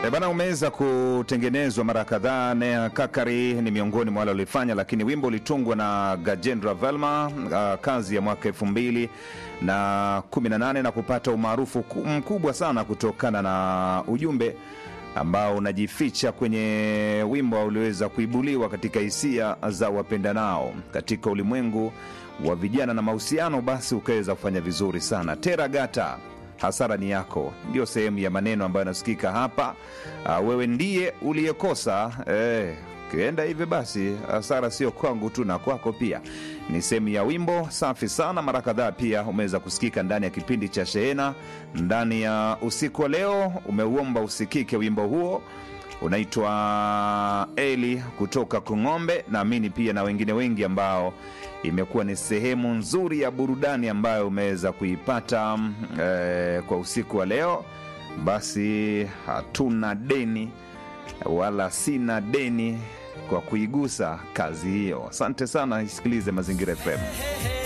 E bana, umeweza kutengenezwa mara kadhaa. Nea Kakari ni miongoni mwa wale walifanya, lakini wimbo ulitungwa na Gajendra Velma, uh, kazi ya mwaka elfu mbili na kumi na nane na kupata umaarufu ku- mkubwa sana kutokana na ujumbe ambao unajificha kwenye wimbo ulioweza kuibuliwa katika hisia za wapendanao katika ulimwengu wa vijana na mahusiano, basi ukaweza kufanya vizuri sana. Teragata hasara ni yako, ndio sehemu ya maneno ambayo yanasikika hapa. Uh, wewe ndiye uliyekosa eh, kienda hivi basi hasara sio kwangu tu na kwako pia. Ni sehemu ya wimbo safi sana, mara kadhaa pia umeweza kusikika ndani ya kipindi cha Shehena. Ndani ya usiku wa leo umeuomba usikike wimbo huo unaitwa Eli kutoka Kung'ombe. Naamini pia na wengine wengi ambao imekuwa ni sehemu nzuri ya burudani ambayo umeweza kuipata mm, eh, kwa usiku wa leo. Basi hatuna deni wala sina deni kwa kuigusa kazi hiyo. Asante sana, isikilize Mazingira FM.